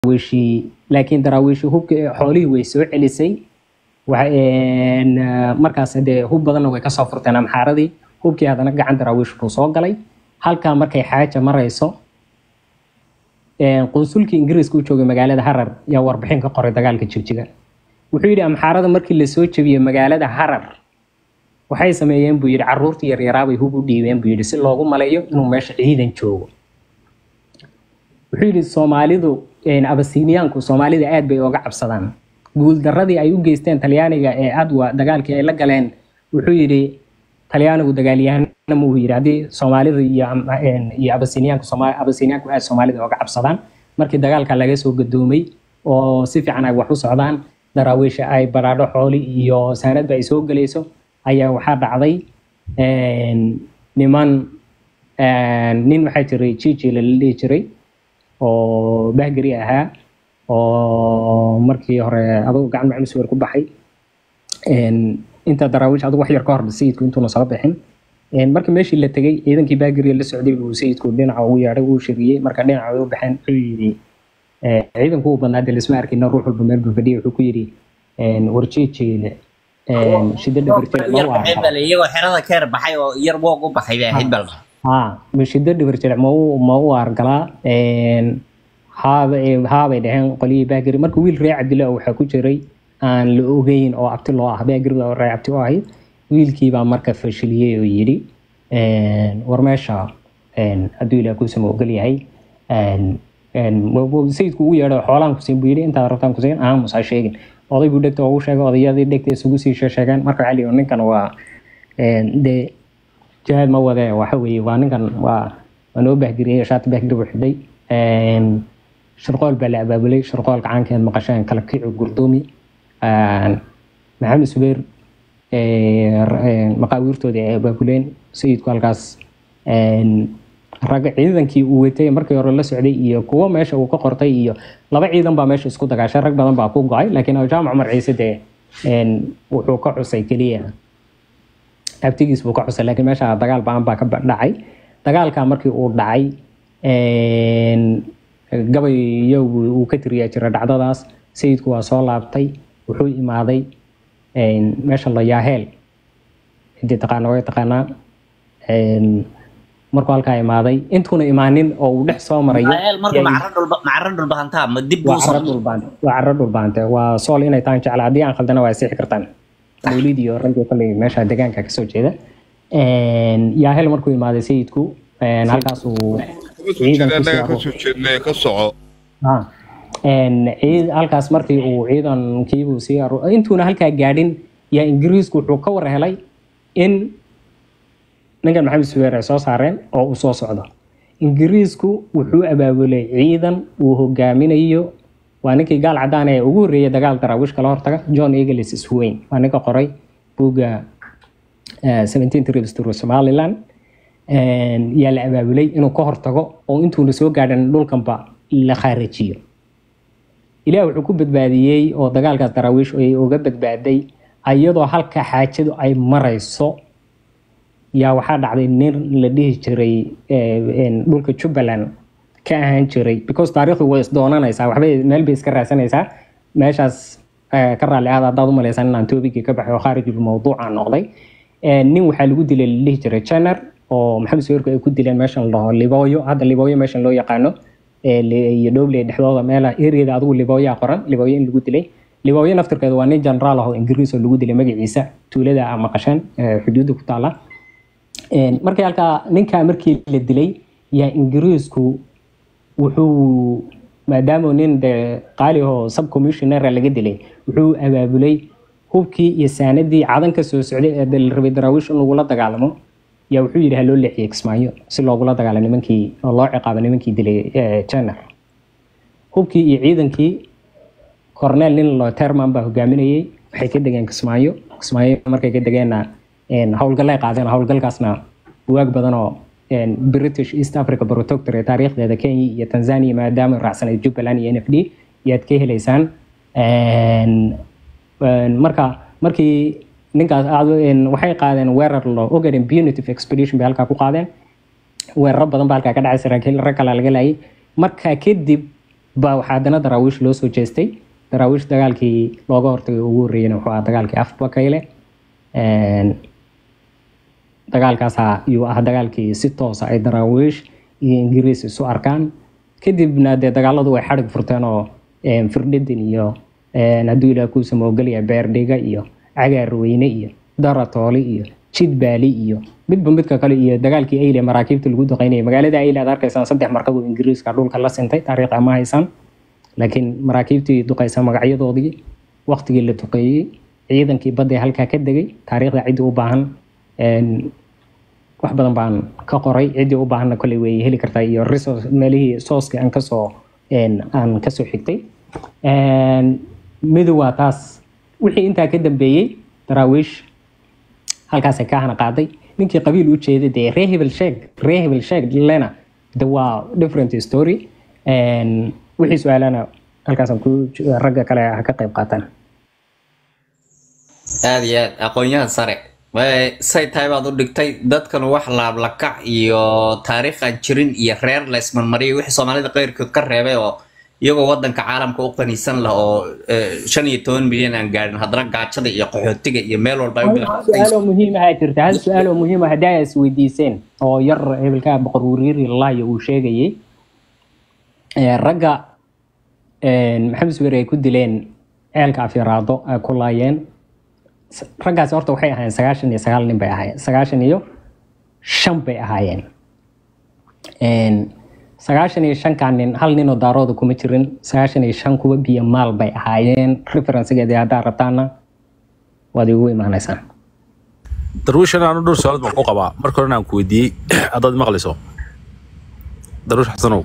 daraawiishii laakiin daraawiishii hubki xoolihii way soo celisay waxa- een, ah, markaas dee hub badanna way kasoo furteen amxaaradii hubkii haddana gacan daraawiish buu soo galay halkaa markay xaaja marayso een, qunsulkii ingiriiska u joogay magaalada harar yaa warbixin ka qoray dagaalka jigjiga wuxuu yidhi amxaarada markii lasoo jebiyey magaalada harar waxay sameeyeen buu yidhi caruurtii yaryaraabay hub u dhiibeen buu yidhi si loogu maleeyo inuu meesha ciidan joogo wuxuu yidhi soomaalidu een, abasiiniyaanku soomaalida aad bay ooga cabsadaan guuldaradii ay u geysteen talyaaniga ee adwa dagaalkii ay la galeen wuxuu yidhi talyaanigu dagaalyahanna muu yidhi haddii soomaalida iyo am- een, iyo abasiiniyaanku Sooma- abasiiniyaanku aad soomaalida ooga cabsadaan markii dagaalka laga soo gadoomay oo si fiican ay wax u socdaan daraawiisha ay baraadho xooli iyo saanadba ay soo gelayso ayaa waxaa dhacday een, niman een, nin waxaa jiray jijila la dhihi jiray oo bahgari ahaa oo markii hore adugu gacan maxamed suwer ku baxay Een, inta daraawiish adugu wax yar ka hor sayidku intuuna soo bixin Een, marka meeshii la tegay ciidankii bahgariga la socday buu sayidku dhinaca ugu yeedhay wuu shiriyey marka dhinaca ay u baxeen wuxuu yidhi eh, ciidanku uu badnaa dee lisma arkina ruux walba meel buu fadhiyay wuxuu ku yidhi een, warjeejeeda een, shida dhabarjeeda ma u arkaa iyagoo xerada ka yar baxay oo yar woog u baxay bay ahayd bal haa mashida dhibar jilec ma u ma u argalaa Een, haaba haabay dhaheen qolyihii baagiri marka wiil ree cabdilla oo waxaa ku jiray aan la ogeyn oo abti loo ah baagirida oo ree cabti u ahayd wiilkiibaa marka fashiliyey oo yidhi een, war meesha een, hadduu ilaah kuusama ogol yahay een, een, wa- wa- sayidku ugu yeedho xoolaan kusiin buu yidhi intaad rabtaan kusiin aamus ha sheegin oday buu dhegta ugu sheegay odayadii dhegta isugu sii sheegeen marka waxaa la yidhi ninkan waa een, dee jihaad ma wade waxa weeye waa ninkan waa waa noo bahgiriyey shaati bahgiri buu xidhay Een, shirqool baa la abaabulay shirqoolka caankeed maqasheen kala kici gurdoomi Een, maxamed subeer ee, r- ee, maqaawiirtoodii ay abaabuleen sayidku halkaas een, rag ciidankii uu watay markii hore la socday iyo kuwo meesha uu ka qortay iyo laba ciidan baa meesha isku dagaashay rag badan baa ku go-ay laakiin jaamac cumar ciise dee een, wuxuu ka xusay keliya abtigiis buu ka xusay laakiin meesha dagaal baan baa ka ba- dhacay dagaalka markii uu dhacay een, gabayo uu ka tiriyaa jira dhacdadaas sayidku waa soo laabtay wuxuu imaaday een, meesha la yaaheel cidii taqaana way taqaanaa Een, markuu halkaa imaaday intuuna imaanin oo uu dhex soo marayo Israel marka yaa- macro dhulba macro dhulbahantaa ma dib waa buu caro soo dhulbaante waa caro dhulbaante waa sool inay tahan jecla haddii aan khaldana waa sixi kartaan mawlid iyo raggii kale meesha deegaanka kasoo jeeda Een, yaahel markuu imaaday sayidku een, halkaas uu ciidan ku sii annaga aruur- kasoo jeednay ka soco Ah. Een, ciid- halkaas markii uu ciidankiibuu sii aru- intuuna halkaa gaadhin yaa ingiriisku wuxuu ka war helay in ninkan maxamed suweer ay soo saareen oo uu soo socdo ingiriisku wuxuu abaabulay ciidan uu hogaaminayo waa ninkii gaal cadaan ee ugu horreeyay dagaal daraawish kala hortaga john eagles isweyn waa ninka qoray buugga eh, 17 trips through somaliland Een, yaa la abaabulay inuu ka hortago oo intuuna soo gaadhan dhulkanba la khaarajiyo ilaah wuxuu ku badbaadiyey oo dagaalkaas daraawiish ay uga badbaaday iyadoo halka xaajadu ay marayso yaa waxaa dhacday nin la dhihi jiray eh, een, dhulka jubbaland ka ahaan jiray because taariikhdu way isdoonanaysaa waxbay meel bay iska raadsanaysaa meeshaas eh, ka raalli aada haddaad u malaysaan inaan toobigii ka baxay oo khaarijul mawduuca noqday Eh, nin waxaa lagu dilay la dhihi jiray janer oo maxamed suweerku ay ku dileen meeshan la dhaho libooyo hadda libooyo meeshan loo yaqaano ee li- iyo dhowley dhexdooda meela eriyada adigu libooyaa qoran libooyo in lagu dilay libooyo naftirkeeda waa nin generaal ah oo ingiriis oo lagu dilay magaciisa tuulada a maqasheen ee xuduudda ku taala Een, markii halkaa ninkaa markii la dilay yaa ingiriisku wuxuu maadaama nin de qaali oo subcommissioner laga dilay wuxuu abaabulay hubkii iyo saanadii cadan ka soo socday ee la rabay daraawiish in lagula dagaalamo yaa wuxuu yidhi ha loo leexiyey kismaayo si loogula dagaalo nimankii oo loo ciqaabo nimankii dilay eh, janer hubkii iyo ciidankii cornel nin lo terman baa hogaaminayay waxay ka degeen kismaayo kismaayo markay ka degeenna een, howlgallay qaadeen howlgalkaasna buwaag badan oo een, british east africa protectorate taariikhdeeda kenya iyo tanzania maadaama ay raacsanay jubbaland iyo n f d yaad ka helaysaan Een, een, marka markii ninkaas aad- een, waxay qaadeen weerar lo ogaden punitive expedition bay halkaa ku qaadeen weeraro badan baa halkaa ka dhacay saraakiil rag kale laga laayay markaa kadib baa waxaa haddana daraawiish loo soo jeestay daraawiish dagaalkii looga hortagay ugu horreeyena wuxuu ahaa dagaalkii afbakayle dagaalkaasaa iyuu ah dagaalkii si toosa ay daraawiish iyo ingiriis isu arkaan kadibna dee dagaaladu way xadhig furteen oo firdhidin iyo hadduu ilaah kuu samoogelaya beerdhiga iyo cagaarweyne iyo daratooli iyo jidbaali iyo midba midka kale iyo dagaalkii ayle maraakiibta lagu duqeynayay magaalada ayle aad arkaysaan saddex markab oo ingiriiska dhulka la sintay taariikh ama haysaan laakiin maraakiibtii duqeysa magacyadoodii waqtigii la duqeeyey ciidankii badda ee halkaa ka degay taariikhda ciddii u baahan wax badan baan ka qoray ciddii u baahanna koley way heli kartaa iyo resource meelihii sooskii aan kasoo aan kasoo xigtay midu waa taas wixii intaa ka dambeeyey daraawiish halkaasay ka hana qaaday ninkii qabiil u jeeday dee ree hebel sheeg ree hebel sheeg lena de waa different story wixii su-aalana halkaasaan ku ragga kale ha ka qayb qaataan aada iyo aad aqoon-yahan sare say tahay baad u dhigtay dadkan wax laablakac iyo taariikh aan jirin iyo reer la ismarmariyay wixii soomaalida qeyrkood ka reebay oo iyagoo wadanka caalamka u qaniisan lah oo shan iyo toban milyan aan gaadhin haddana gaajada iyo qaxootiga iyo meel walba ay u su-aaloo muhiim ahaa jirta hal su-aaloo muhiim ah haddii ay isweydiiseen oo yar hebelkaa boqor wariiri lalaaya uu sheegayay ragga maxamed suweer ay ku dileen ceelka afyaraado ay ku laayeen raggaasi horta waxay ahaayeen sagaashan iyo sagaal nin bay ahaayeen sagaashan iyo shan bay ahaayeen sagaashan iyo shankaa nin hal ninoo daarooda kuma jirin sagaashan iyo shan kuwa biyo maal bay ahaayeen referencegeedii haddaa rabtaana waad igu imaanaysaa darwiishan aanu dhowr su-aalood baan ku qabaa marka horena aan ku weydiiyey haddaad maqlayso darwiish xasanow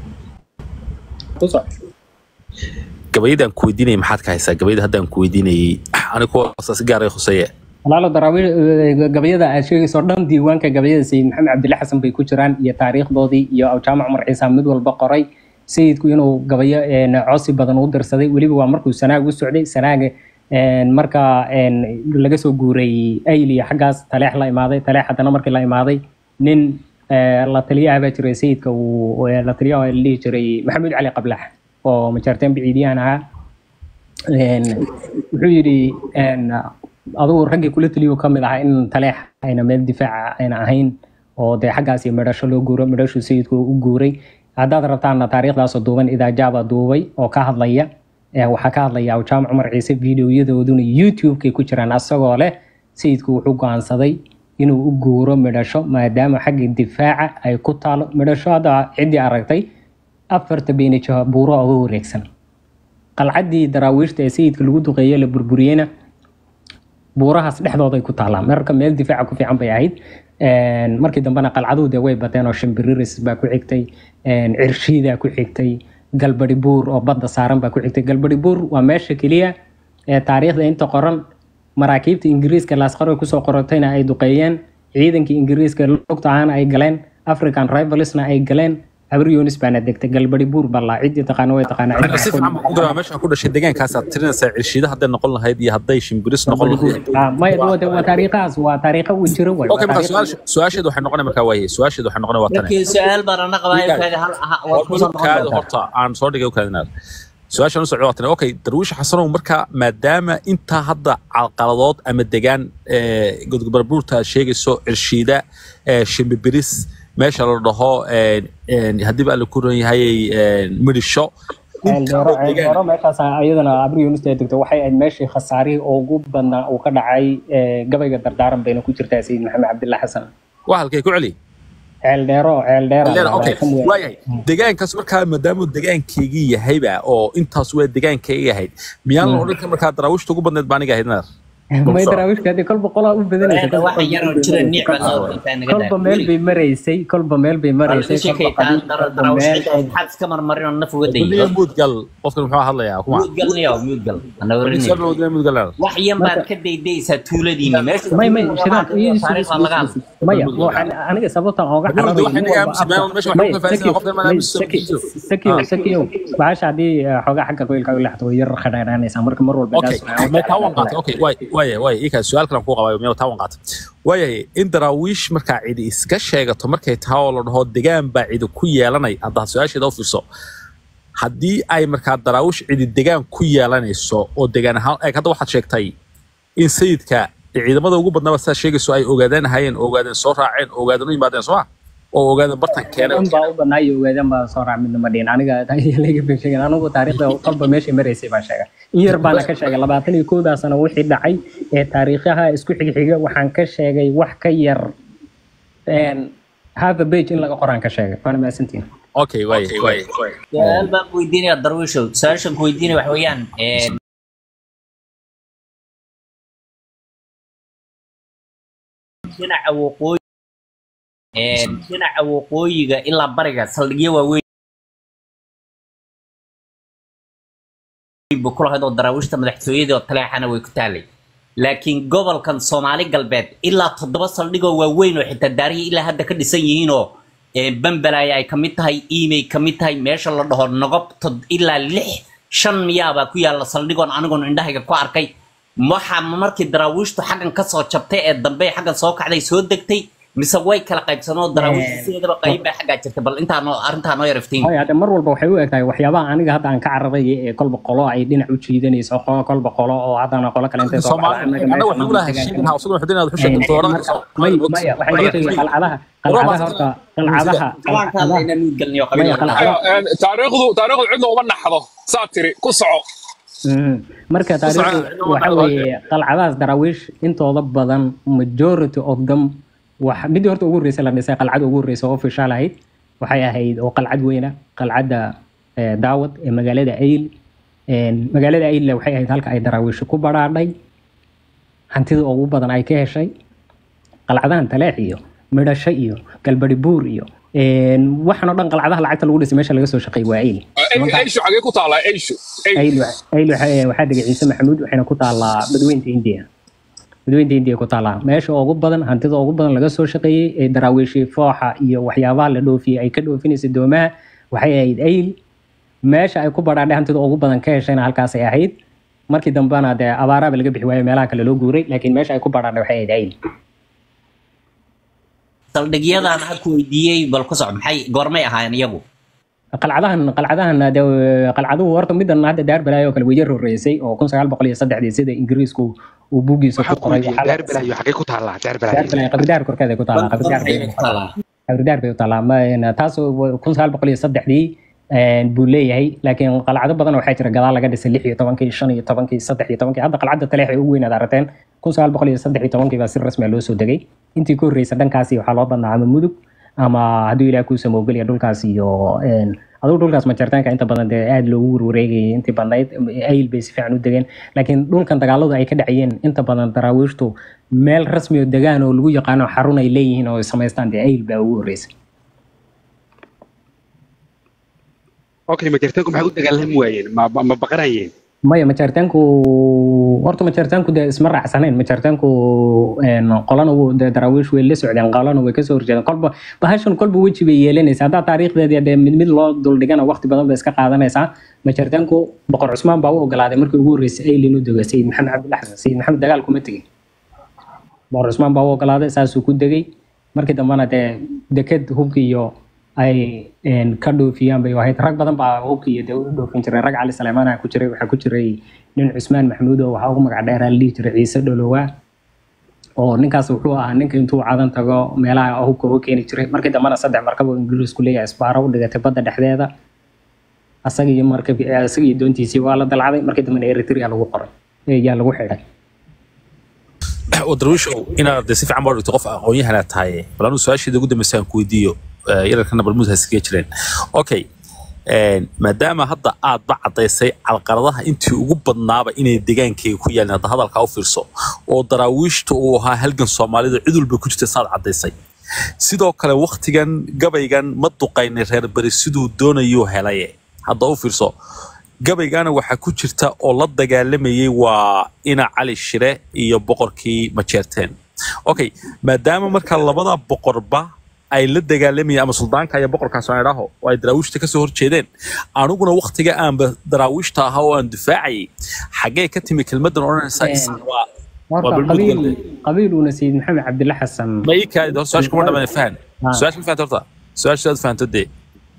gabayadaan ku weydiinayay maxaad ka haysaa gabayada haddaan ku weydiinayay aniga kuwaasa si gaar ay khuseeye walaalo daraawiil gabayada aad sheegayso dhan diiwaanka gabayada sayid maxamed cabdille xasan bay ku jiraan iyo taariikhdoodii iyo awjaamac cumar ciisa mid walba qoray sayidku inuu gabayo cosi badan u dirsaday weliba waa markuu sanaag u socday sanaaga marka laga soo guuray ayl iyo xaggaas taleex la imaaday taleex haddana markii la imaaday nin la taliyaha baa jiray sayidka uu la taliyaha la dhihi jiray maxamuud cali qablax oo majaarteen biciidiyahan ahaa wuxuu yidhi adugu raggii kula taliyo ka mid ahaa in taleex ayna meel difaaca ayna ahayn oo dee xaggaasi midhasho loo guuro midhashu sayidku u guuray haddaad rabtaana taariikhdaasoo duuban idaajaaba duubay oo ka hadlaya waxaa ka hadlaya awjaamac cumar ciise videoyadooduna youtube-kay ku jiraan asagoo leh sayidku wuxuu go-aansaday inuu u guuro midhasho maadaama xagga difaaca ay ku taalo midhasho hadda ciddii aragtay afarta beenijaha buuro uga wareegsan qalcaddii daraawiishta ee sayidka lagu duqeeye la burburiyeyna buurahaas dhexdooday ku taalaa marka meel difaaca ku fiican bay ahayd markii dambena qalcaduhu dee way bateen oo shimbiriris baa ku xigtay cirshiidaa ku xigtay galbadi buur oo badda saaran baa ku xigtay galbadi buur waa meesha keliya ee taariikhda inta qoran maraakiibta ingiriiska laasqaro kusoo qorotayna ay duqeeyeen ciidankii ingiriiska lugta ahaana ay galeen african rivalsna ay galeen habar yunis baana degtay galbadi buur ballaa ciddii taqaana way taqaanaa si fiican baan ku garaa meesha ku dhashay deegaankaasaad tirinaysaa cirshiida hadday noqon lahayd iyo hadday shimbiris noqon lahayd maya waa taariikhahaas waa taariikha uu jiro way okay marka su-aasha- su-aasheedu waxay noqonay markaa waaye su-aasheedu waxay noqonay waa tane markii su-aal baan ana qabaa kaadi hal aha waad ku soo noqon kaada doontaa horta aan soo dhigay kaadinaad su-aashan u socda waa tane okay darwiish xasanow marka maadaama intaa hadda calqaladood ama degaan godgobarbuurta aad sheegayso cirshiida eh, shimbibiris meesha la dhaho eh, eh, haddiiba alla ku ran yahay midhisho ceeldheero ceeldheero meeshaas iyadana abri yunis ee degto waxay ahayd meeshii khasaarihii ugu badnaa uu ka dhacay ee, gabayga dardaaran bayna ku jirtaa sayid maxamed cabdilla xasan waa halkay ku celi ceeldheero ceeldheero Leena, okay waayahay degaankaas markaa maadaamuu degaankaygii yahayba oo intaas waa degaankayga ahayd miyaan la odhan karin markaa daraawiishta ugu badneed baa aniga ahayd naar may daraawiishka hadii kolba qolaa u badanaysa waxa yar oo jira niic baa loo intaa naga kolba meel bay maraysay kolba meel bay maraysay kolba qabiil, kolba meel maxaad iska marmarin oo naf uga Weliga dayiyo muudgal qofkan muxuu hadlayaa kuma muudgalniyo muudgal ana warinay muudgal wax yan baad ka daydaysaa tuuladiini meesha may may shidaan iyo taariikh baa laga hadlay maya waxaan aniga sababta ooga Murudu waxay naga cararayo aamusi, meesha wax ku faafaysan, qofkan ma aamusi, sakiyo sakiyo bahasha haddii eh, xoogaa xagga qoylka u leexdo way yar khadhaadhaanaysaa marka mar walba okay gaas- may taa waan qaatay okay waay waay waay ikaa su-aal kalan kuu qabaayo meel taa waan qaatay waayahay in daraawiish markaa cidi iska sheegato markay tahay oo la dhaho degaan baa cidi ku yeelanay haddaad su-aasheeda u fiirso haddii ay markaa daraawish cidi degaan ku yeelanayso oo degaan ahaan eeg hadda waxaad sheegtay in sayidka ciidamada ugu badnaba sidaa sheegayso ay ogaadeen hayeen ogaadeen soo raaceen ogaadeen u yimaadeen sooma oo ogaadeen bartan keeneen an baa u badnaa iyo ogaadeen baa soo raac midna ma dhihin aniga laga bay sheegen anigu taariikhda qalba meeshay maraysay baan sheegay in yar baana ka sheegay labaatan iyo kowdaa sano wixii dhacay ee taariikhaha isku xigxiga waxaan ka sheegay wax ka yar half a page in laga qoraan ka sheegay waana mahadsantiin okay waay waay su-aal baan ku weydiinaya darwiishow su-aashan ku weydiinaya waxa weeyaan een, dhinaca waqooyi een, dhinaca waqooyiga ilaa bariga saldhigyo waaweyn bu ku lahayd oo daraawiishta madaxtooyadii oo taleexana way ku taalay laakiin gobolkan soomaali galbeed ilaa toddoba saldhigoo waaweyn oo xitaa daarihii ilaa hadda ka dhisan yihiinoo ee, bambalaya ay kamid tahay imay kamid tahay meesha la dhaho nogob tod- ilaa lix shan miyaabaa ku yaalla saldhigoon anigoon indhahayga ku arkay waxa markii daraawiishtu xaggan kasoo jabtay ee dambe xaggan soo kacday soo degtay mise way kala qaybsanoo daraawiishtu sideedaba qayb baa xaggaa jirta bal intaa noo arrintaa noo yariftiin haya hadda mar walba waxay u egtahay waxyaabaha aniga hadda aan ka cararay ee kolba qolo ay dhinac u jiidanayso qolo kolba qolo oo haddana qolo kale intay soo Soomaali anaga waxaan u lahay sheegin ha usoo xudin aad u sheegtay dooran may maya waxay ku sheegay qalcadaha qalcadaha horta qalcadaha qabaanka hadda qalcadaha inaan nuud galniyo maya qabiil qalcadaha taariikhdu taariikhdu cidna uma naxdo saa tiri ku soco Mhm. marka taariikhdu waxa weeye qalcadahaas daraawiish intooda badan majority of them wax midii horta ugu horreysay la dhisay qalcada ugu horreysay oo official ahayd waxay ahayd oo qalcad weyna qalcadda eh, daawad ee magaalada ayl Een, magaalada aylle waxay ahayd halka ay daraawiish ku badhaadhay hantida ugu badan ay ka heshay qalcadahan taleex iyo midhasho iyo galbari buur iyo een, waxaan oo dhan qalcadaha lacagta lagu dhisay meesha laga soo shaqeey waa ayl eyshu xagee ku taallaa eyshu ayl ayl waxa- waxaa degay ciise maxamuud waxayna ku taallaa badweynta indiya badweynta indiya ku taallaa meesha ugu badan hantida ugu badan laga soo shaqeeyey ee daraawiishii fooxa iyo waxyaabaha la dhoofiyey ay ka dhoofinaysay doomaha waxay ahayd ayl meesha ay ku badhaadhay hantida ugu badan ka heshayna halkaasay ahayd markii dambena dee abaaraaba laga bixi waayo meelaha kale loo guuray laakiin meesha ay ku badhaadhay waxay ahayd ayl saldhigyadan ha ku weydiiyey bal ku soco maxay goormay ahaayeen iyagu qalcadahan qalcadahan de qalcaduhu horta midan hadda daar balaayo oo kale way yar horeysay oo kun sagaal boqol iyo saddexdii sida ingiriisku uu buuggiisa ku waxaan ku qoray weydiiyey waxaa la- daar balaayo xagee ku taallaa daar daar balaayo balaayo qabridaar korkeeda ku taallaa qabridaar bay qabridaar bay u taallaa Ma- taas kun sagaal boqol iyo saddexdii buu leeyahay laakiin qalcado badan waxaa jira gadaal laga dhisay lix iyo tobankii shan iyo tobankii saddex iyo tobankii hadda qalcadda taleex ay ugu weynaad aragteen kun sagaal boqol iyo saddex iyo tobankii baa si rasmi ah loo soo degay intii ka horreysa dhankaasi waxaa loo badnaa ama mudug ama hadduu ilaah kuu samoogeliya dhulkaas iyo een, adigu dhulkaas majartaanka inta badan dee aada loogu warwareegayay intii badnayd ayl bay si fiican u degeen laakiin dhulkan dagaaladu ay ka dhacayeen inta badan daraawiishtu meel rasmi oo degaan oo lagu yaqaano xarun ay leeyihiin oo ay samaystaan dee ayl baa ugu horreysay okay majartaanku maxay u dagaalami waayeen ma ma- ma baqanayeen maya majartaanku horta majartaanku dee isma raacsanayn majartaanku een, qolana wuu- dee daraawiish way la socdeen qolana way kasoo horjeedeen kolba bahashan kolba weji bay yeelanaysaa haddaa taariikhdeeda dee mid mid loo duldhigana waqti badan bay iska qaadanaysaa majartaanku boqor cusmaan baa u ogolaaday markii ugu horreysay ayl inuu dego sayid maxamed cabdillax xasan sayid maxamed dagaal kuma tegin boqor cusmaan baa u ogolaaday saasuu ku degay markii dambena dee deked hubki iyo ay een, ka dhoofiyaan bay ahayd rag badan baa hubki iyo dee u dhoofin jiray rag cali saleymaana ku jiray waxaa ku jiray nin cusmaan maxamuud oo waxaa ugu magac dheeraa la dhihi jiray ciise dholowaa oo ninkaas wuxuu ahaa ninka intuu cadan tago meelaha hubka uga keeni jiray markii dambena saddex markab oo ingiriisku leeyahay isbaaro u dhigatay badda dhexdeeda asaga iyo markab asaga iyo doontiisii waa la dalcaday markii dambena eritrea lagu qoray ee yaa lagu xidhay darwiishow inaad dee si fiican baa dhigto qof aqoon-yahanaa tahay bal anuu su-aasheeda ugu dambeysa aan ku weydiiyo eh, yararkana balmuud hasigee jireen okay een, maadaama hadda aadba caddaysay calqaladaha intii ugu badnaaba inay degaankayga ku yaalin hadda hadalkaa u fiirso oo daraawiishta uu ahaa halgan soomaalida cid walba ku jirta saad caddaysay sidoo kale waktigan gabaygan ma duqaynay reer beri siduu doonayuu helaye hadda u fiirso gabaygana waxaa ku jirta oo la dagaalamayay waa ina cali shire iyo boqorkii majeerteen okay maadaama marka labada boqorba ay la dagaalamayeen ama suldaanka iyo boqorkaas aan idhaaho oo ay daraawiishta kasoo horjeedeen aniguna waktiga aanba daraawiishta ahaa oo aan difaacayay xaggee ka timi kelmadan odhanaysa isna waa waa horta balmud qabiil galbe qabiiluna sayid maxamed cabdilla xasan ma ii kaadi hor su-aasha kuma dhamaan fahan Ah. su-aasha ma fahanto horta su-aasha aad fahanto dee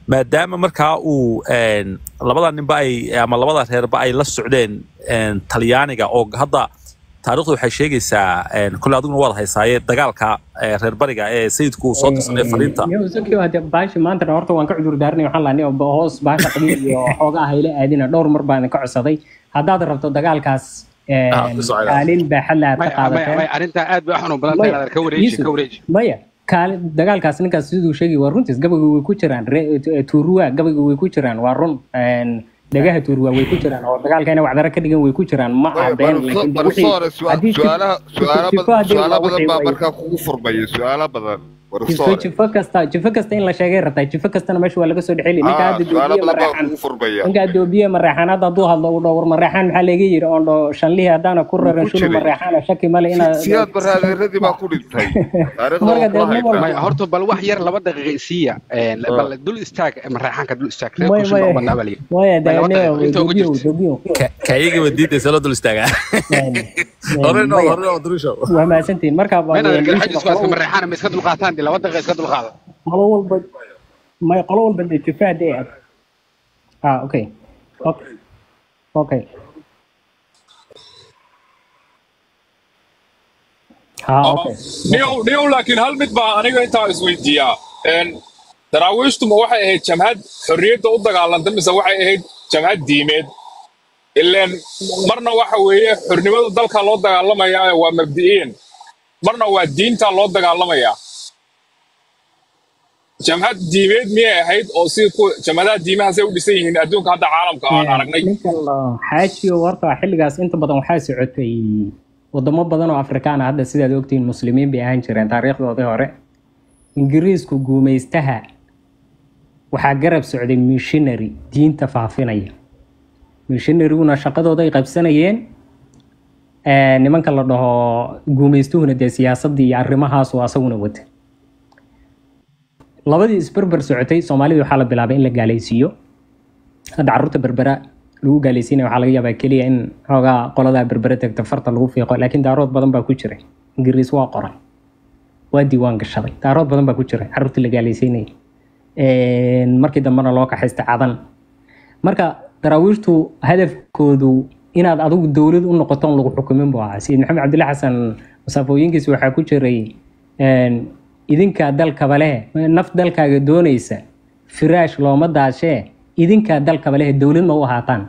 maadaama markaa uu een, labada ninba ay ama labada reerba ay la socdeen een, talyaaniga oo hadda taariikhdu waxay sheegaysaa een, kole adiguna waad haysaaye dagaalka ee, reer bariga ee sayidku uu soo tirsanay fariinta Yo, hade baashi maanta horta waan ka cudur daarnay waxaan lahnay oo hoos baasha qabiil iyo xoogaa hayla aadina dhowr mar baan ka codsaday haddaad rabto dagaalkaas een, Ah, ku socda. kaalin baaxad leh aad ka maya maya qaadateen maya arrintaa aad bay u xanuun badan tahay inaad ka wareeji ka wareeji maya kaali dagaalkaas ninkaas siduu sheegay waa runtiis gabayga way ku jiraan Re- tuuruwa gabayga way ku jiraan waa run Een, dhagaha tuuruwa way ku jiraan oo dagaalka inay wacdara ka dhigan way ku jiraan ma Maya, cadeen barso- laakiin wixii- barsoore su- haddii jif- su'aalaha su'aala jifo badan haddii su'aala waa badan wixii baa way- markaa kugu furmaya su'aala badan jifo barsoore jifo kasta jifo kasta in la sheegay rabtaa jifo kastana meesha waa laga soo dhexeli ninka Ah, hadda su'aala doobiye badan baa mareexan kugu furmaya ninka doobiye mareexan hadda hadduu hadlo uu dhowr mareexan maxaa laga yiri oon dho shanlihii haddaana ku raran ku shulu jiray. mareexana shaki male inaad siyaad baraadeeradii baa ku dhintay taariikhda Marka waa kula dee haytaa maya horta bal wax yar laba daqiiqa isiiya een, Ah. bal dul istaag mareexaanka dul istaag reer Maya, kursi baa maya. u badnaa baa layidhi maya Maya, laba daaneo daqiiqo inta ugu doobiyo jirta. doobiyo kayaga waa diidaysa loo dul istaagaa hore noo hore noo durisho waa mahadsantihiin marka mayna garxajis waa iska mareexaana ma iska dulqaataan dee laba daqiiqa iska dulqaada qolo walba may qolo walba dee jifaha dee aad ah okay okay okay ha okay niyow niyow laakiin hal mid baa aniga intaa isweydiiyaa Een, daraawiishtu ma waxay ahayd jamhad xorriyadda u dagaalanta mise waxay ahayd jamhad diimeed ileen marna waxa weeye xornimada dalka loo dagaalamayaa waa mabdi'iin marna waa diinta loo dagaalamayaa jamhad diimeed miyay ahayd oo si ku jamhadaha diimahaasay u dhisan yihiin adduunka hadda caalamka aan aragnay ninka la xaajiyo horta xilligaas inta badan waxaa socotay wadamo badan oo afrikaan ah hadda sidaad ogtihiin muslimiin bay ahaan jireen taariikhdoodii hore ingiriisku guumaystaha waxaa garab socday missionary diinta faafinaya missionaryguna shaqadooda ay qabsanayeen Ee, nimanka la dhaho guumaystuhuna dee siyaasadii iyo arrimahaasu asaguna wata labadii isberber socotay soomaalida waxaa la bilaabay in la gaalaysiiyo hadda carruurta berbera lagu gaalaysiinaya waxaa laga yaabaa keliya in xoogaa qoladaa berbere tagta farta lagu fiiqo laakiin daarood badan baa ku jiray ingiriis waa qoray waa diiwaan gashaday daarood badan baa ku jiray carruurtii la gaalaysiinayay Een, markii dambena loo kaxaystay cadan marka daraawiishtu hadafkoodu inaad adigu dowlad u noqoto on lagu xukumin buu ahaa sayid maxamed cabdilla xasan masaafooyinkiisa waxaa ku jiray een, idinkaa dalkaba leh naf dalkaaga doonaysa firaash looma daashee idinkaa dalkaba leh dowlad ma u ahaataan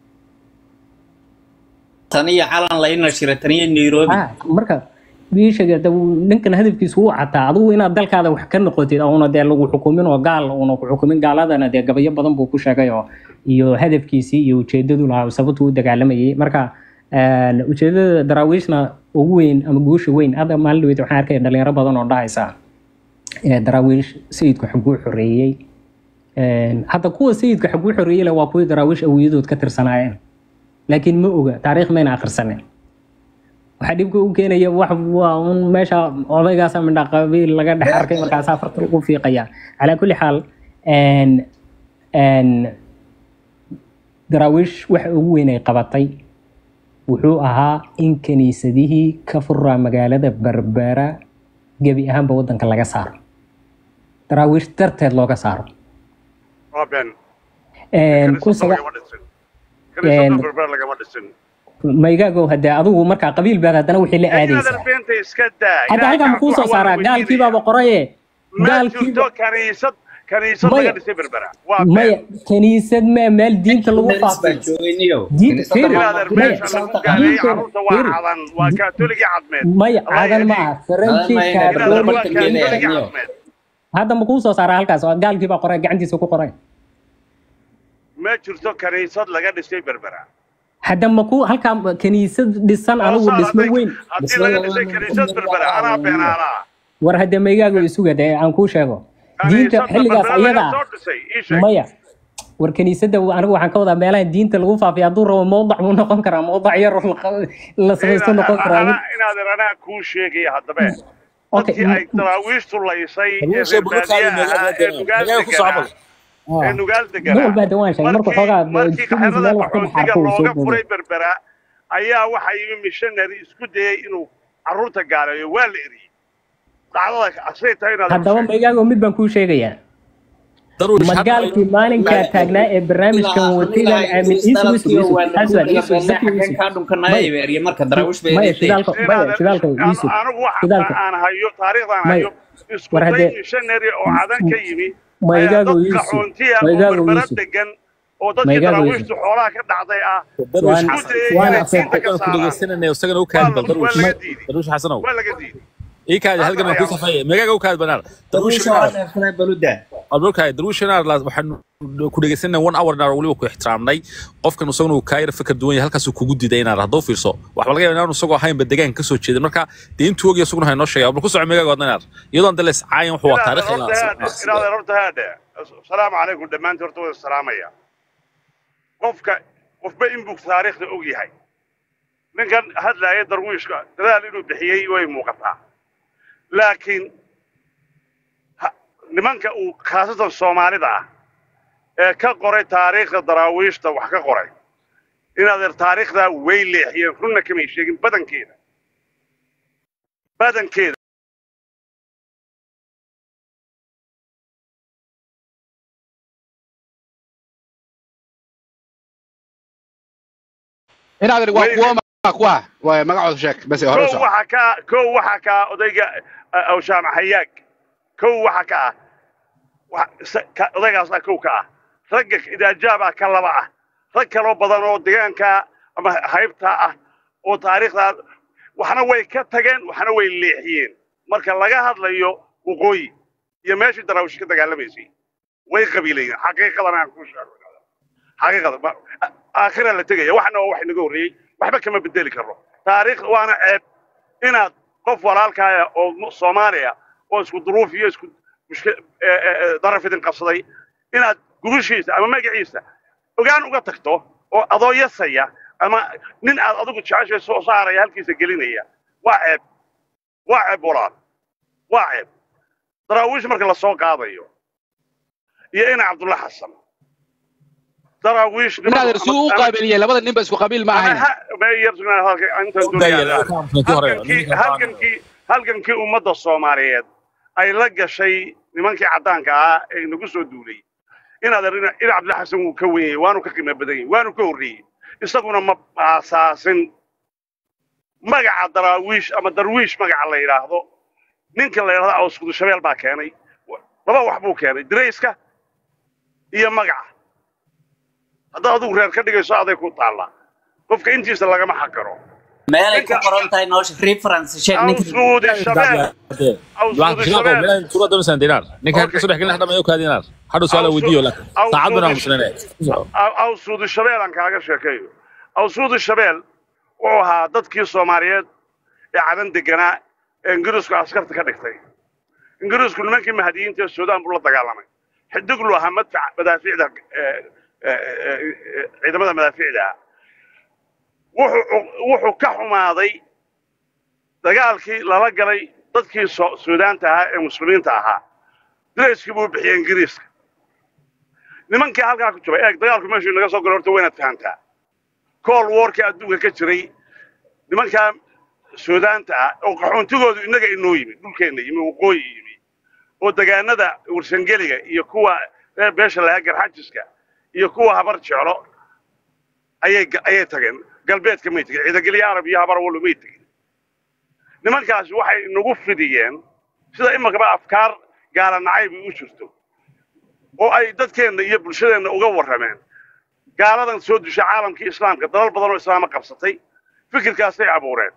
tan iyo calan layna shira tan iyo nairobi Ah, marka wiishaga ninkan hadafkiisu wuu cataa adigu inaad dalkaada wax ka noqotid una dee lagu xukumin oo gaal una ku xukumin gaaladana dee gabayo badan buu ku sheegay oo iyo hadafkiisii iyo ujeedadu lahaa sababtu u dagaalamayay marka een, ujeedada daraawiishna ugu weyn ama guusha weyn hadda maalin dhaweyd waxaan arkaya dhalinyaro badan oo dhahaysa ee daraawiish sayidku xaguu xoreeyey Een, hadda kuwa sayidka xaguu xoreeyey leh waa kuwii daraawiish awiyadood ka tirsanaayeen laakiin ma oga taariikh mayna akhrisanin waxaa dhibka u keenaya wax waa un meesha odaygaasa mindha qabiil laga dhex arkay markaasaa farta ugu fiiqaya calaa kulli xaal een een daraawiish waxa ugu weyn ay qabatay wuxuu ahaa in kiniisadihii ka furaa magaalada berbera gebi ahaanba wadanka laga saaro daraawiish darteed looga saaro waa been Een, kun kaniisada saga- lagama dhisin kaniisada Een- berber lagama dhisin maygaagow hadee adigu markaa qabiil baad haddana wixii la aadaysaa inaadan beenta iska daa hadda halkan ma kuu soo saaraa gaalkiibaaba qoraye ma gaalkiiba jirto kaniisad kaniisad Maya. laga dhisay berbera waa maya been kaniisad ma meel diinta lagu Indharis baa faafiyo joogay niyow Diin- Kiniisadda fiir. waa inaadan Maya. meesha lagu gaaleeyay Diinteena- carruurta waa fiir. cadan waa kaatoligii cadmeed maya Allah cadan ma yahdiik. aha faranji Cadan ma aha, inaadan Berber waa marka keenaya, kaatoligii niyow. cadmeed hadda ma kuu soo saaraa halkaas oo gaalkiibaa qoray gacantiisa ku qoray ma jirto kaniisad laga dhisay berbera hadda ma ku halkaa kaniisad dhisan anigu Hoosaa dhismo hadday- weyn haddii laga dhisay kaniisad berbera anaa beenaanaa war hadda maygaago isuga dee aan kuu sheego diinta kaniisadda xilligaas berbera iyada laga ah soo dhisay ii sheeg maya war kaniisadda anigu waxaan ka wadaa meelaha diinta lagu faafiya hadduu rabo mowdac buu noqon karaa mowdac yar oo la- la samaysto noqon karaa inaadan anaa kuu sheegaya haddabe Okay, dadkii ay daraawiishtu laysay ee Haluusha reer bulkaada baadiyaha ahaa ee nugaal magaala ku deganaa socbal ee nugaal nin walba deganaa hadda waan sheegay marka xoogaa markii jidkiisa xerada meel wax ka qaxootiga baxaarka uu soo looga booday furay berbera ayaa waxaa yimi missionary isku dayay inuu carruurta gaaleeyo waa la eriyey dhacdada asay tahay inaad haddaba maygaago mid baan kuu sheegayaa daruush hadda magaalkii maalinkaa taagnaa ee barnaamijkan wataydan aamin iisuus yusuf aswad iisuf zaki yusuf kaa dhunkanaya beeriye marka daraawish bay maya eedeetay shidaalka maya shidaalka yusuf anigu waxa shidaalka aan hayo taariikhdan May- hayo isku war day haddee- missionary oo cadan ka yimi Ma ayaa igaago dad Yusuf, qaxoontiya ma oo igaago berbera Yusuf. degan oo Ma dadkii igaago daraawiishtu xoolaha ka dhacday ah daruush Waan- xasan waan Waan acceptay. ku dhegeysananay isagana u kaadi bal Waa daruush laga diiday. daruush xasanow waa laga diiday ii kaadi halkan aan ku safaya meegaaga u kaadi banaar daruush daruusha waa neefsaday baluda almarkaay daruush inaar waxaan ku dhegeysanay one hour naar waliba ku ixtiraamnay qofkan isaguna uu kaa yara fikir duwan yahay halkaasuu kugu diiday inaar hadduu fiirso waxba laga yaaba inaanu isagoo ahaynba deegaanka kasoo jeedin marka dee intuu ogya isaguna haynoo sheegay bal ku soco meegaaga wadna inaar iyadoon dales caayan wuxuu waa taarikh ilaahay horta haadhe asalaamu calaykum dhammaantiin horta wada salaamaya qofka qofba inbuu taariikhda og yahay ninkan hadlaaya darwiishka dadaal inuu bixiyey way muuqataa laakiin ha- nimanka uu khaasatan soomaalida ah ee ka qoray taariikhda daraawiishta wax ka qoray inaad taariikhdaa way leexiyeen runna kamay sheegin badankeeda badankeeda inaad waa kuwa ma kuwa waa magacooda sheeg bas hore kow soo waxaa ka kow waxaa ka ah odayga uh, awshaam xayaag kow waxaa ka ah wa- sa- ka- odaygaasaa kow ka ah ragga idaajaabaa ka laba ah rag kaloo badan oo deegaanka ama haybta ah oo taariikhdaa waxna way ka tageen waxna way leexiyeen marka laga hadlayo waqooyi iyo meeshii daraawish ka dagaalamaysay way qabiilayeen xaqiiqadan aan ku sheego xaqiiqada ma- a- aakhira la tegaya waxna waa wax inaga horreeyey waxba kama bedeli karno taariikh waana ceeb inaad qof walaalkaaya oo mu- soomaaliya oo isku duruuf iyo isku mushki- ee, ee, ee, daraf idin qabsaday inaad gubishiisa ama magaciisa ogaan uga tagto oo adoo yasaya ama nin aad adigu jeceshay soo saaraya halkiisa gelinaya waa ceeb waa ceeb walaal waa ceeb daraawiish marka lasoo qaadayo iyo ina cabdulla xasan daraawiish inaad si u qaabiliyay labada ninba isku qabiil ma ahayn halgankii halgankii ummadda soomaaliyeed ay la gashay nimankii caddaanka ahaa ee nagu soo duulay inaad arina ina cabdilla xasan wuu ka wenyay waanu ka qiimo badan yahay waanu ka horreeyey isaguna ma aasaasin magaca daraawiish ama darwiish magaca la yidhaahdo ninka la yidhahdo awskudu shabeel baa keenay laba wax buu keenay dirayska iyo magaca haddaad adigu reer ka dhigayso aday ku taallaa qofka intiisa lagama xaqiro meelay ku qoran tahay noosha reference sheeg ninka awsuudi shabeel tura doonaysan dinar ninka halka soo dhex gelin hadda mayo kaadi dinar hadda su'aal aan weydiiyo laakiin saacad bana musnane awsuudi shabeel aan kaaga sheekeeyo awsuudi shabeel wuxuu ahaa dadkii soomaaliyeed ee cadan deganaa ee ingiriisku askarta ka dhigtay ingiriisku nimankii mahadiyiinta ee suudaan buu la dagaalamay xidiglu ahaa madfac madaafiicda ee, ee, ee, ee, ciidamada madaafiicda ah wuxuu wuxuu ka xumaaday dagaalkii lala galay dadkii so- suudaanta ahaa ee muslimiinta ahaa dirayskii buu bixiyey ingiriiska nimankii halkaa ku jiray eeg dagaalku meeshuu naga soo galo horta waynaad fahantaa cold warkii adduunka ka jiray nimankaa suudaanta ah oo qaxoontigoodu innaga inoo yimi dhulkeenna yimi waqooyi yimi oo degaanada warsangeliga iyo kuwa reer beesha lahaa garxajiska iyo kuwa habar jeclo ayay ga- ayay tageen galbeedka may tegin ciidagelyo arab iyo habar wallo may tegin nimankaasi waxay nagu fidiyeen sida imakaba afkaar gaala nacayb u jirto oo ay dadkeenna iyo bulshadeenna uga warrameen gaaladan soo dushay caalamkii islaamka dalal badan oo islaama qabsatay fikirkaasay abuureen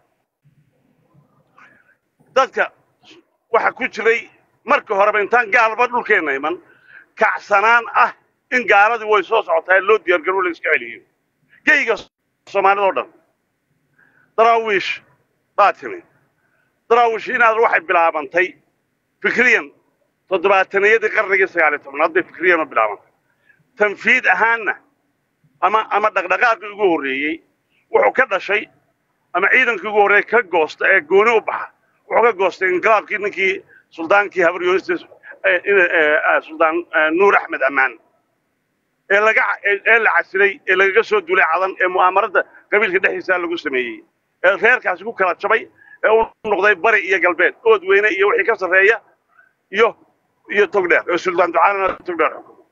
dadka waxa ku jiray marka horeba intaan gaalba dhulkeenna iman kacsanaan ah in gaaladii way soo socotaa loo diyaargaro la iska celiyo geyga soomaalida oo dhan daraawiish baa timi daraawiish inaad waxay bilaabantay fikriyan toddobaataniyadii qarnigii sagaaliyo tobnaad bay fikriyan u bilaabantay tanfiid ahaanna ama ama dhaqdhaqaaqii ugu horreeyey wuxuu ka dhashay ama ciidankii ugu horreeyey ka goosta ee gooni u baxa wuxuu ka goostay inqilaabkii ninkii suldaankii habaryoonistii suldaan eh, nuur axmed ammaan ee laga ee ee la casilay ee lagaga soo duulay cadan ee mu'aamarada qabiilka dhexdiisa lagu sameeyey ee reerkaasi ku kala jabay ee u noqday bari iyo galbeed ood weyne iyo wixii ka sarreeya iyo iyo togdheer ee suldaan ducaalana togdheer xukumo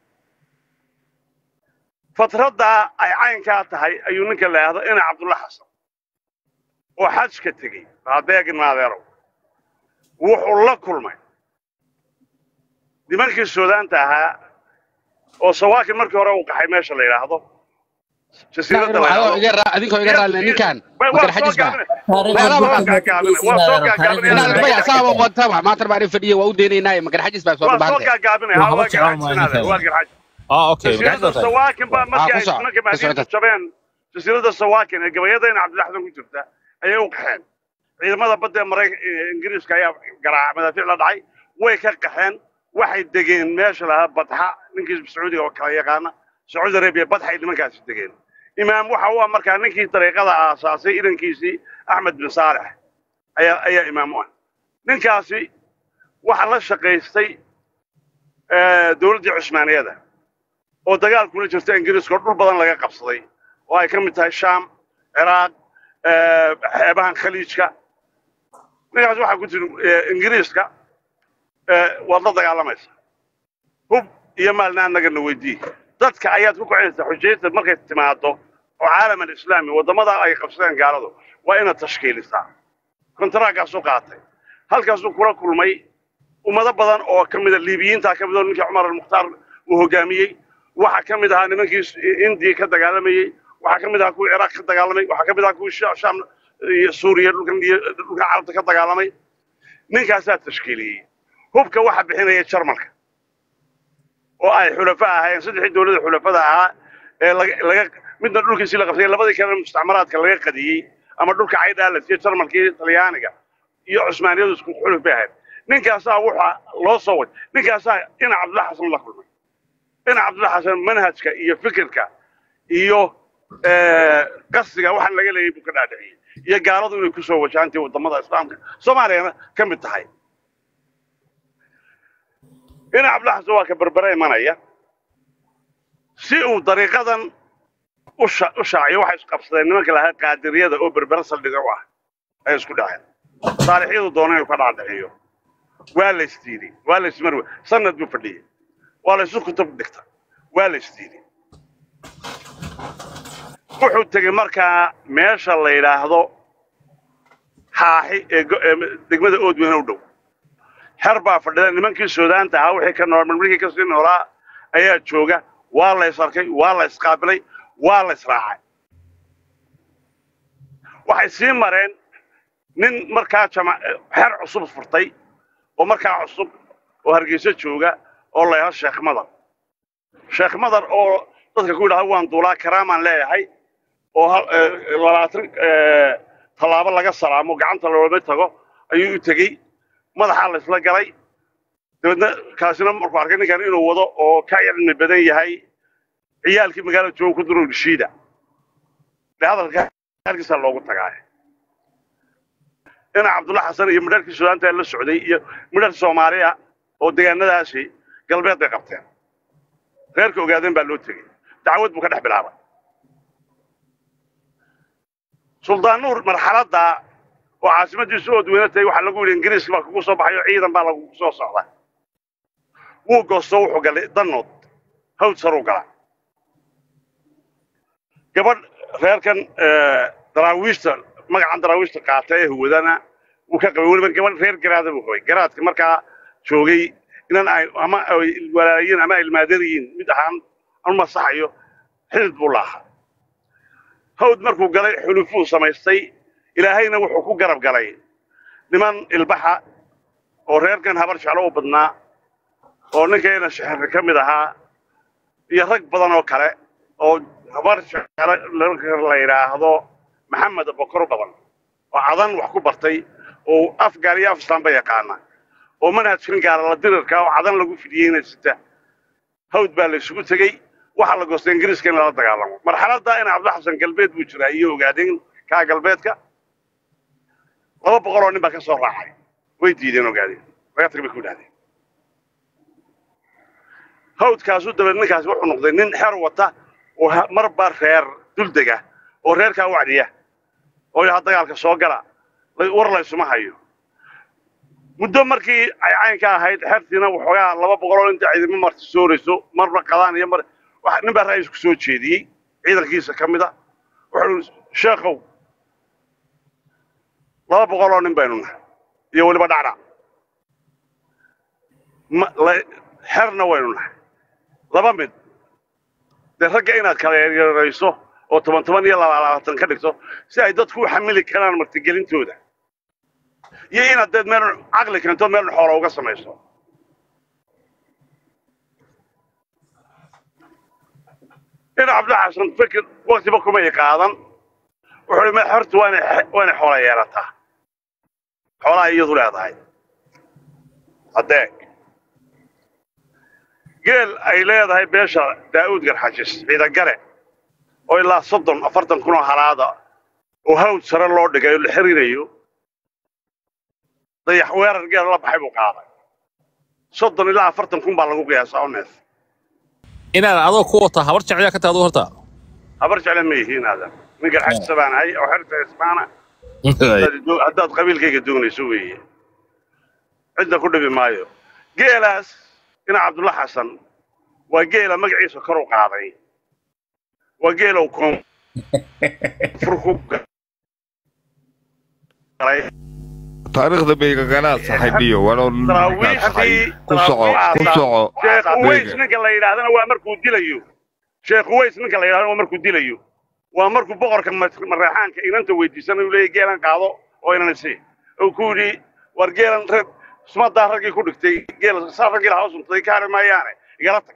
fatraddaa ay caynkaa tahay ayuu ninka la yidhaahdo ina cabdulla xasan oo xajka tegey adeegin maadeerow wuxuu la kulmay nimankii suudaanta ahaa oo sawaakin markii hore uu qaxay meesha la yidhaahdo jasiiradda la yidhaahdo adinkoo iga raalli ninkan Waa- waa makar soo xajis baa gaabinay. waa soo gaagaabinay. inaad maya saaba wantaba maanta baan fadhiya waa u deenaynaaye makar xajis baa soo waa soo dhubahante gaagaabinay Waa ha haba waa jeclaan garxajisanaade maalinka. waa garxajis ah okay jasiiradda magacaada sawaakin baa markii Ah, ay ku soco, nimanka ku soco maadiinta dad. jabeen jasiiradda sawaakin ee gabayadayna cabdilaxdan ku jirta ayay u qaxeen ciidamada badda ee maraykan ingiriiska ayaa garaaca madaafiic la dhacay way ka qaxeen waxay degeen meesha lahaa badxa ninkii sacuudiga oo kala yaqaana sacuudi arabiya badxay nimankaasi degeen imaam waxa u ah markaa ninkii dariiqada aasaasay idankiisii axmed bin saalex ayaa ayaa imaam u ah ninkaasi waxa la shaqaystay eh, dowladdii cusmaaniyada oo dagaal kula jirta ingiriiska oo dhul badan laga qabsaday oo ay ka mid tahay shaam ciraaq eh, xeebahan khaliijka ninkaas waxaa ku jira eh, ingiriiska eh, waad la dagaalamaysa hub iyo maalna annagana weydii dadka ayaad ku kicinaysaa xujayta markay timaado oo caalam alislaami waddamada ay qabsadeen gaaladu waa inaad tashkiilisaa kontaragaasuu qaatay halkaasuu kula kulmay ummado badan oo ka mida liibiyiinta ka mid oo ninkii cumar almukhtaar uu hogaamiyey waxaa ka mid ahaa nimankii indiya ka dagaalamayey waxaa ka mid ahaa kuwii ciraaq ka dagaalamay waxaa ka mid ahaa kuwii Sha- shaam iyo suuriya dhulkan iyo dhulkan carabta ka dagaalamay ninkaasaa tashkiiliyey hubka waxa bixinaya jarmalka oo ay xulafa ahaayeen saddexdii dowladda xulafada ahaa ee laga laga midna dhulkiisii la qabsay labadii kalena mustacmaraadka laga qadiyey ama dhulka caydhaa la siiyey jarmalkii talyaaniga iyo cusmaaniyadu isku xuluf bay ahayd ninkaasaa wuxa loo soo way ninkaasaa ina cabdulla xasan la kulmay ina cabdulla xasan manhajka iyo fikirka iyo eh, qasdiga waxaan laga leeyay buu ka dhaadhiciyey iyo gaaladu inay kusoo wajahantii wadamada islaamka soomaaliyana ka mid tahay ina cabdulla xasan waa ka berbere imanaya si uu dariiqadan u sha- u shaaciyo waxay isqabsadeen nimanka lahaa qaadiriyada oo berbere saldhiga u ah ay isku dhaceen saalixyadu doona inuu ka dhaadhiciyo waa la isdiiday waa la ismarwe sanad buu fadhiyey waa la isu kutub dhigta waa la isdiiday wuxuu tegey markaa meesha la yidhaahdo xaaxi ee go- ee degmada oodweyne u dhow xer baa fadhida nimankii suudaanta ahaa wixii ka nool markii kasii noolaa ayaa jooga waa la isarkay waa la isqaabilay waa la israacay waxay sii mareen nin markaa jama xer cusub furtay oo markaa cusub oo hargeysa jooga oo la yidhahdo sheekh madar sheekh madar oo dadka ku yidhahdo waan duulaa karaamaan leeyahay oo hal- eh, labaatan eh, tallaabo laga salaamo gacanta loolama tago ayuu u tegey madaxaa la isla galay dabeedna kaasina markuu arkay ninkan inuu wado oo ka cilmi badan yahay ciyaalkii magaalada jooga ku duruu dhishiida de hadalka halkiisaa loogu tagaay ina cabdulla xasan iyo midharkii suudaanta ee la socday iyo midhar soomaaliya oo deegaanadaasi galbeed bay qabteen reerka ogaadeen baa loo tegey dacwad buu ka dhex bilaabay suldaan nuur marxaladda oo caasimadiisu oodweyne tahay waxaa lagu yidhi ingiriiska baa kugu soo baxay oo ciidan baa lagugu soo socda wuu goosto wuxuu galay danood hawd saruu gala gabadh reerkan eh, daraawiishta magacan daraawiishta qaata ee huwadana wuu ka qabay weliba gabadh reer garaada buu qabay garaadka markaa joogay inan ay ama ay walaayiin ama ay ilmaadariyiin mid ahaan anu masaxayo xidid buu laahaa hawd markuu galay xulufuu samaystay ilaahayna wuxuu ku garab galay niman ilbaxa oo reerkan habar jeclo u badnaa oo ninkeena shexirka ka mid ahaa iyo rag badan oo kale oo habar jeclo la yidhaahdo maxamed bokor badan oo cadan wax ku bartay oo af gaar iyo af islaamba yaqaana oo manhajkan gaalala dirirka oo cadan lagu fidiyeyna sita hawd baa la isugu tegey waxaa la goostay ingiriiska in lala dagaalamo marxaladda in cabdi xasan galbeed buu jiraa iyo ogaadeen kaa galbeedka laba boqol oo nin baa ka soo raacay way diideen ogaadeen laga tag bay ku yidhahdeen hawdkaasu dabeed ninkaasi wuxuu noqday nin xer wata oo ha- marba reer duldega oo reerkaa wacdiya oo yaha dagaalka soo gala la- war laysuma hayo muddo markii ay caynka ahayd xertiina waxoogaa laba boqol oo inta ciidamo marti soorayso marba qadaan iyo mar wax- nin baa ra-iisku soo jeediyey ciidankiisa ka mid a wuxuu ihi sheekhow laba boqol oo nin baynu nahay iyo weliba dhacdhac ma la- xerna waynu nahay laba mid dee ragga inaad kala yaryarayso oo toban toban iyo laba labaatan ka dhigto si ay dadku u xamili karaan martigelintooda iyo inaad deed meel caqli keento meel xoola uga samayso in cabdi xasan fikir waktiba kumay qaadan wuxuu ihi horta waa inay waa inay xoola yeelataa xoolaha iyadu leedahay adeeg geel ay leedahay beesha daa'uud garxajis ciidagare oo ilaa soddon afartan kun oo halaada oo hawd sare loo dhigay oo la xiriirayo dayax weerar geel la baxay buu qaaday soddon ilaa afartan kun baa lagu qiyaasaa oo neef inaad adoo ku wata habar jeclyaa ka tahay aduu horta habar jecle ma yihiin aadan nin garxajisa baan ahay oo xerta ismaana haddaad doo- haddaad qabiilkayga doonayso weeye cidna ku dhibi maayo geelaas ina cabdulla xasan waa geela magaciisa kor u qaaday waa geelow koonfur ku galay taariikhda beygaganaad saaxiibiyo walow daraawiixdii ku soco ku soco sheekh uways beyga ninka la yidhaahdana waa markuu dilayo sheekh uways ninka la yidhahdana waa markuu dilayo waa markuu boqorka ma- mareexaanka inanta weydiisana uu leeyahy geelan qaado oo inan isi uu ku yidhi war geelan rag sumadaa raggii ku dhigtay geel saa raggii lahaa suntaday ka hari maayaane igala tag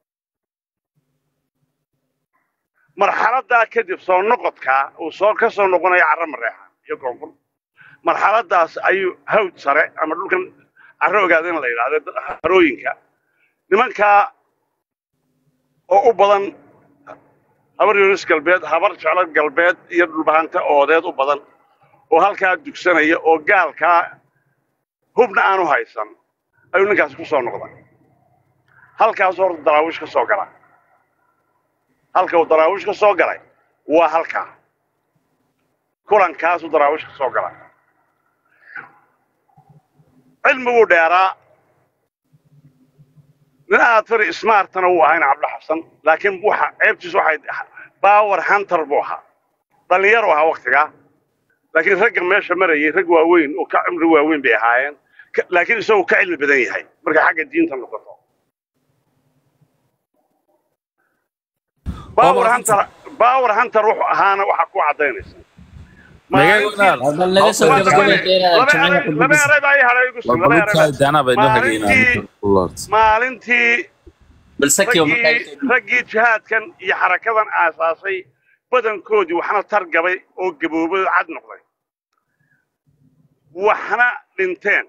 marxaladaa kadib soo noqodkaa uu soo ka soo noqonayo carro mareexaan iyo koonfur marxaladaas ayuu hawd sare ama dhulkan carro ogaada in la yidhaahdo harooyinka nimankaa oo u badan habar yunis galbeed habar jeclo galbeed iyo dhulbahante oodeed u badan oo halkaa dugsanaya oo gaalkaa hubna aanu haysan ayuu ninkaasi ku soo noqday halkaasuu horta daraawiish ka soo gala halka uu daraawiish ka soo galay waa halkaa kulankaasuu daraawiish ka soo galay cilmiguu dheeraa nin aad fari smartana wuu ahaa ina cabdi xasan laakiin waxa ceebtiisu waxay power hunter buu ahaa dhallinyaro ahaa waktigaa laakiin ragga meesha marayay rag waaweyn oo ka cimri waaweyn bay ahaayeen Ka- laakiin isagoo ka cilmi badan yahay markay xagga diinta noqoto power hunter power hunter wuxuu ahaana waxaa ku cadaynaysa bal naga soo gabagabeeya jimcaha laba qudbadiisa eray baa ii hadhay igu sug laba eray baa- daana bay noo Maalintii- maalintii bal sakiyo raggii raggii jihaadkan iyo xarakadan aasaasay badankoodii waxna targabay oo gaboobay oo cad noqday waxna dhinteen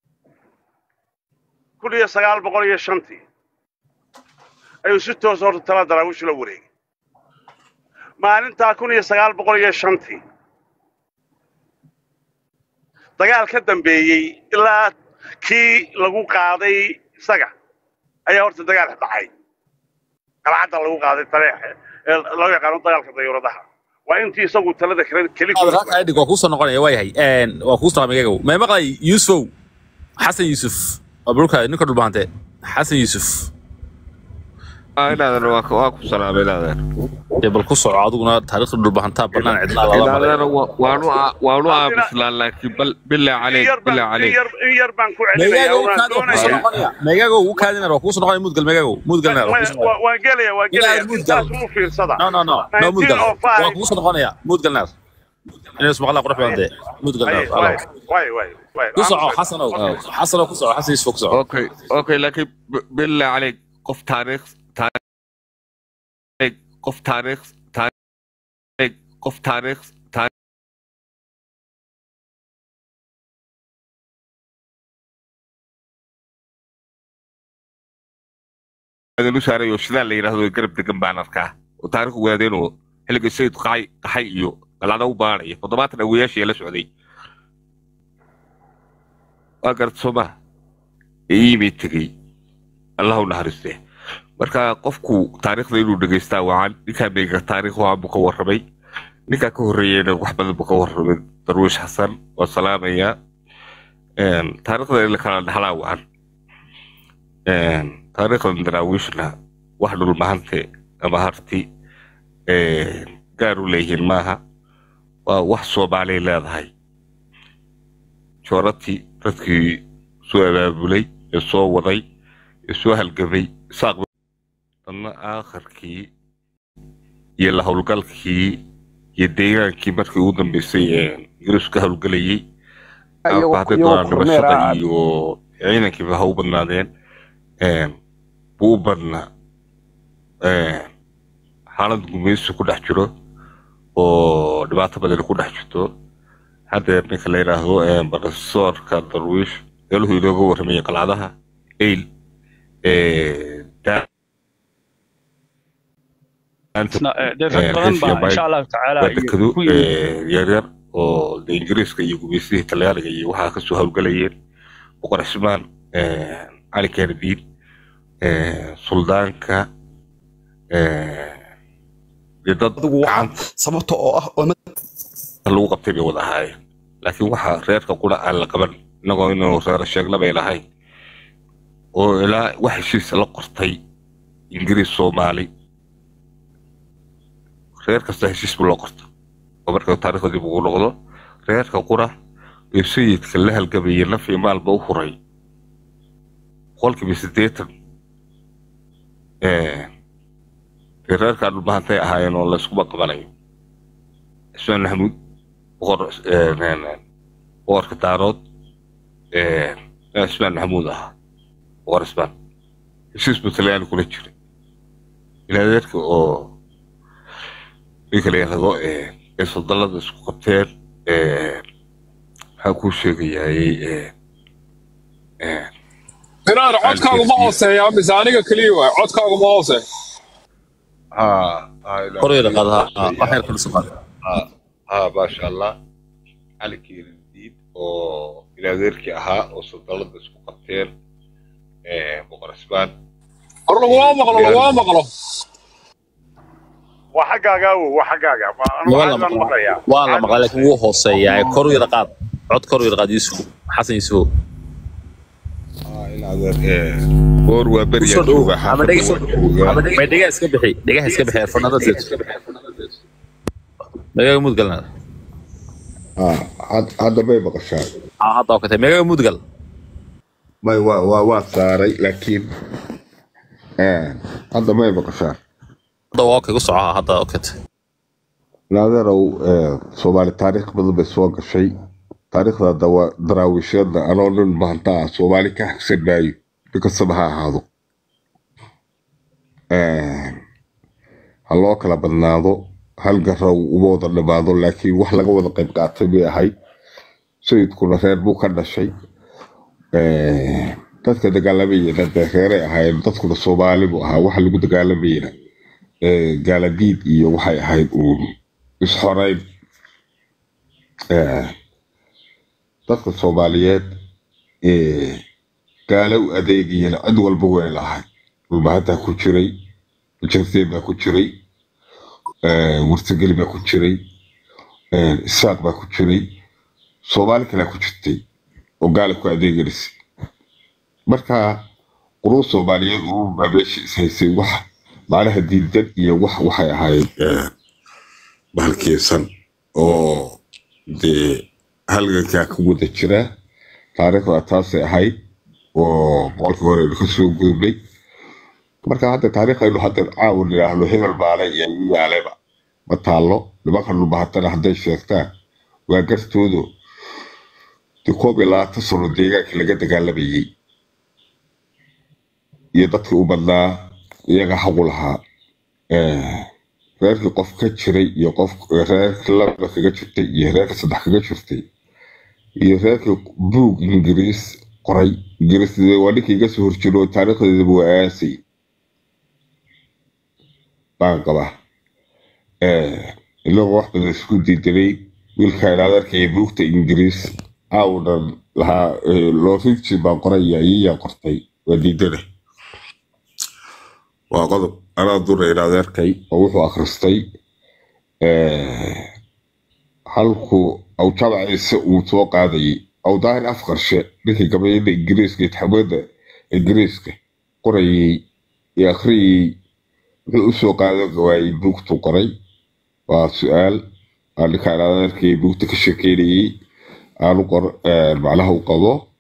kun iyo sagaal boqol iyo shantii ayuu si toos horta tala daraawiish la wareegay maalintaa kun iyo sagaal boqol iyo shantii dagaal ka dambeeyey ilaa kii lagu qaaday isaga ayaa horta dagaal dhacay qalcadda lagu qaaday taleex ee loo yaqaano dagaalka dayuuradaha waa intii isagu talada kale keli ku dhig waa kuusoo noqonaya waa yahay waa kuu salaamay igagow may maqlay yuusufow xasan yuusuf waa bulka ninka dhulbahante xasan yuusuf inaadan waa ku waa ku salaamay inaadan dee bal ku soco adiguna taariikhda dhulbahantaa bannaan cidlaa lala maray inaadan waanu aa- waanu aamuslaan laakiin bal bilaa in caleyk yar baan bilaa in caleyk yar in yar baan ku meegaago celinaya u waan kaadi waa kuusoo doonaya noqonaya meegaago u kaadinar waa kuusoo noqonaya muudgal meegaago muudgalnar waa kuusoo noqonaya waan gelaya waan Ilaa gelaya Mudgal. intaas mu fiirsada no no no no muudgal 1905 waa kuusoo noqonaya muudgalnar inay ismaqlaa qurux badan dee muudgalnar waay waay waay waay ku soco xasanow xasanow ku soco xasan yuusuf ku soco okay okay laakiin b- bilaa caleyk qof taariikh taariikh qof taariikh taariikh qof taariikh taariikh u saarayo sidaa la yidhaahdo garab degan baan arkaa oo taariikh waadeenoo xilliga sayid qaxay qaxay iyo galcada u baanaya toddobaatan awayaashii la socday waa garad soomaha iimay tegey allah u naxariiste marka qofku taariikhda inuu dhegaystaa wacan ninkaa meega taariikh wacan buu ka warramay ninkaa ka horreeyeyna wax badan buu ka warramay darwiish xasan waa salaamayaa Een, taariikhda in la kala dhaxlaa wacan Een, taariikhdan daraawiishna wax dhulmahante ama harti eh, gaar u leeyihiin maaha waa wax soomaaliyay leedahay joorati dadkii soo abaabulay ee soo waday ee soo halgamay saaq dadna aakharkii iyo la howlgalkii iyo deegaankii markii ugu dambeysay ee ingiriisku ka howlgelayay iyagoo hadday iyagoo doonaan kormeer dhimashada ah iyo ciidankiiba ha u badnaadeen een, buu u badnaa een, xaalad gumaysi ku dhex jiro oo dhibaato badan ku dhex jirto hadda ninka la yidhaahdo een, profesorka darwiish meeluhu inooga warramayay qalcadaha eyl ee, daa- isna eh, dee rag badan baa insha allahu tacaala waa iyo dekado ku yimid ee, yaryar oo de ingiriiska iyo gumaysidii talyaaniga iyo waxaa kasoo howlgalayeen boqor cismaan ee, cali keenadiin ee, suldaanka ee, dee dad adigu waxaa gacanta sababta oo ah oo lagu qabtay bay wada ahaayeen laakiin waxaa reerka qura aan la qaban inagoo inuu reer sheegna bay lahayn oo ilaa wax heshiisa la qortay ingiriis soomaali reer kasta heshiis buu loo qorta oo marka taariikhda dib ugu noqdo reerka qura ee sayidka la halgamayay naf iyo maalba u huray boqolkiiba siddeetan ee, dee reerkaa dhulbahantay ahaayeen oo layskuma qabanayo cismaan maxamuud boqor een, een, een, boqorka daarood ee, nin cismaan maxamuud ahaa boqor cismaan heshiis buu talyaani kula jiray ilaadeerka oo ninka la yidhaahdo ee ee sodolada isku qabteen ee, maxaan kuu sheegayay ee, ee, inaad codkaagu ma hooseeya mise aniga keliya waay codkaagu ma hoose ها هاي لا Kor u yara qaad, ha, ها ha, wax yar kor u soo qaad. ها ها ما شاء الله علي كيرديد oo ilaadeerkii ahaa oo sodolada isku qabteen ee, boqor cismaan hor laguma maqlo laguma maqlo waa xaggaaga awow waa xaggaaga Waa- anigu waa la caadi baan maqlaa maqlayaa waa la maqlaa laakiin wuu hooseeyaa kor u yara qaad cod kor u yara qaad yuusuf xasan yuusufow haa ilaadeer ee, goor waa usoo beryaa dhowow jooga ama xaafadda dhega waa joogaa may dhegaha iska bixi dhegaha iska bixi erfanada seeto meegaga mudgalna ها هاد- هذا ما يبقى شاي aa hadda oo katay meegaga mudgal ما وا وا وا ساري لكن آه هذا ما يبقى شاي hadda waa okay ku socoha hadda oo katay نادروا آه سومالي تاريخ بدل بسوق شيء تاريخ هذا دوا دراويشنا أنا أقول ما أنت سومالي كحسن باي بكسبها هذا آه هلو كلا بدنادو هل قرأوا وموضة لبعضه لكن وحلا قوة قيب قاتبي هاي سيدكم reer buu ka dhashay Eh, dadka dagaalamayana dee reeray ahaayeen dadkuna soomaali buu ahaa waxa lagu dagaalamayana eh, gaaladiid iyo waxay ahayd uun isxoreyn Eh, dadka soomaaliyeed eh, gaalo u adeegayana cid walba way lahay dhulbahantaa ku jiray jarseen baa ku jiray eh, warsigeli baa ku jiray eh, isaaq baa ku jiray soomaali kalea ku jirtay oo gaala ku adeeganaysa marka quruu soomaaliyeed uu baa meesha is haysay wax macnaha diidan iyo wax waxay ahayd eh, bahalkeysan oo dee halgankaa ku wada jira taariikhda taasay ahayd oo boqolkii hore aynu kasoo gudubnay marka hadda taariikhaynu hadda caawa nidhaahno hebel maalay iyo igu yaaleba ma taallo nimanka dhulbahatana hadday sheegtaan waa gartoodo dee koob iyo labaatan sano deegaanka laga dagaalamayay iyo dadkii u badnaa iyaga xaqu lahaa Eh, reerkii qof ka jiray iyo qof reerkii laba kaga jirtay iyo reerkii saddex kaga jirtay iyo reerkii buug ingiriis qoray ingiriis waa ninkii iga soo horjiro taariikhdeedaba waa aasay baan qabaa Eh, inagoo wax badan isku diidanay wiilkaan aad arkaya buugta ingiriis aawnan lahaa eh, loorinji baan qoraya iyayaa qortay waa diidana waa qodob anaa dura inaad arkay oo wuxuu akhristay eh, halkuu aw jamaciise uu soo qaadayay aw daahir afqarshe ninkii gabayada ingiriiska itixaamada ingiriiska qorayay ee akhriyay muxuu usoo qaadan waayey buugtu qoray waa su-aal aan ninkaan adeerkii buugta ka shekeynayey aanu qor macnaha u qabo